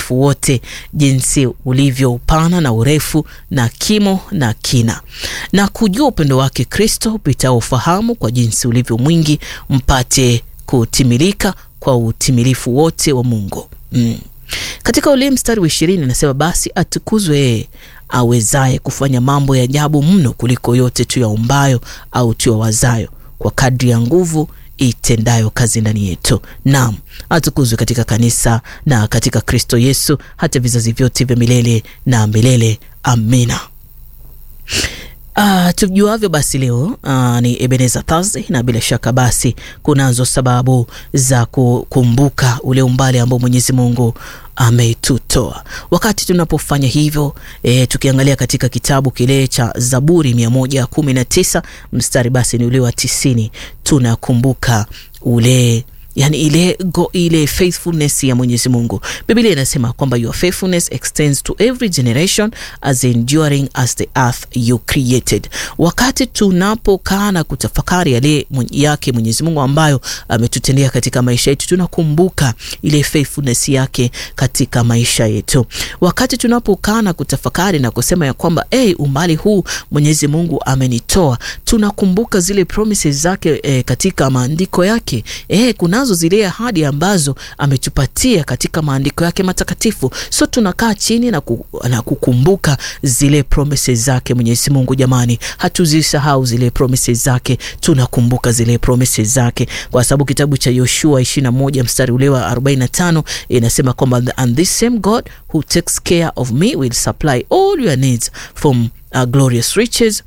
utimilifu wote, jinsi ulivyo upana na urefu na kimo na kina, na kujua upendo wake Kristo upitao ufahamu, kwa jinsi ulivyo mwingi, mpate kutimilika kwa utimilifu wote wa Mungu. Mm. Katika ule mstari wa ishirini anasema basi atukuzwe yeye awezaye kufanya mambo ya ajabu mno kuliko yote tuyaombayo au tuyawazayo, kwa kadri ya nguvu itendayo kazi ndani yetu. Naam, atukuzwe katika kanisa na katika Kristo Yesu hata vizazi vyote vya milele na milele. Amina. Uh, tujuavyo basi leo uh, ni Ebenezer Thursday na bila shaka basi kunazo sababu za kukumbuka ule umbali ambao Mwenyezi Mungu ametutoa. Wakati tunapofanya hivyo e, tukiangalia katika kitabu kile cha Zaburi mia moja kumi na tisa mstari basi ni ule wa tisini tunakumbuka ule Yani ile go, ile faithfulness ya Mwenyezi Mungu. Biblia inasema kwamba your faithfulness extends to every generation as enduring as the earth you created. Wakati tunapokaa na kutafakari yale yake Mwenyezi Mungu ambayo ametutendea katika maisha yetu, tunakumbuka ile faithfulness yake katika maisha yetu. Wakati tunapokaa na kutafakari na kusema ya kwamba hey, umbali huu Mwenyezi Mungu amenitoa, tunakumbuka zile promises zake eh, katika maandiko yake eh, kuna zile ahadi ambazo ametupatia katika maandiko yake matakatifu. So tunakaa chini na, ku, na kukumbuka zile promises zake Mwenyezi Mungu. Jamani, hatuzisahau zile promises zake, tunakumbuka zile promises zake, kwa sababu kitabu cha Yoshua 21 mstari ule wa 45 inasema kwamba and this same God who takes care of me will supply all your needs from uh, glorious riches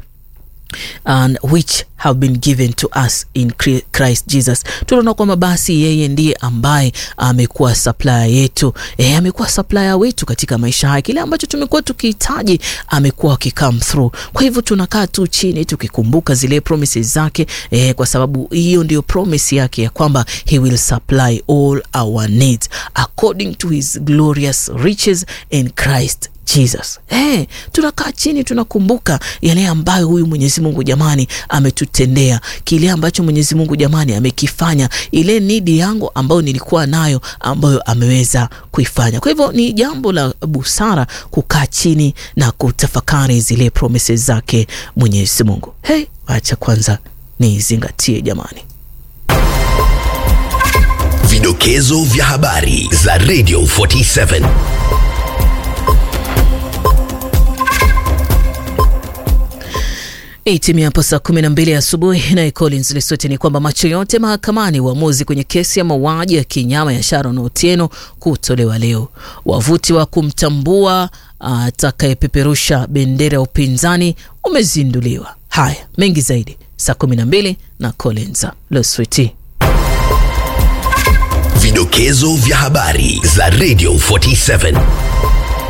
and which have been given to us in Christ Jesus. Tunaona kwamba basi yeye ndiye ambaye amekuwa supplier yetu, e, amekuwa supplier wetu katika maisha haya. Kile ambacho tumekuwa tukihitaji amekuwa akicome through. Kwa hivyo tunakaa tu chini tukikumbuka zile promises zake, e, kwa sababu hiyo ndio promise yake ya kwamba he will supply all our needs according to his glorious riches in Christ Jesus. Hey, tunakaa chini tunakumbuka yale ambayo huyu Mwenyezi Mungu jamani ametutendea, kile ambacho Mwenyezi Mungu jamani amekifanya, ile nidi yangu ambayo nilikuwa nayo ambayo ameweza kuifanya. Kwa hivyo ni jambo la busara kukaa chini na kutafakari zile promises zake Mwenyezi Mungu. Hey, acha kwanza nizingatie jamani. Vidokezo vya habari za Radio 47. Itimia hapo saa kumi na mbili asubuhi. Naye Collins Lesweti ni kwamba macho yote mahakamani, uamuzi kwenye kesi ya mauaji ya kinyama ya Sharon Otieno kutolewa leo. Wavuti wa kumtambua atakayepeperusha bendera ya upinzani umezinduliwa. Haya, mengi zaidi saa kumi na mbili na Collins Lesweti. Vidokezo vya habari za Radio 47.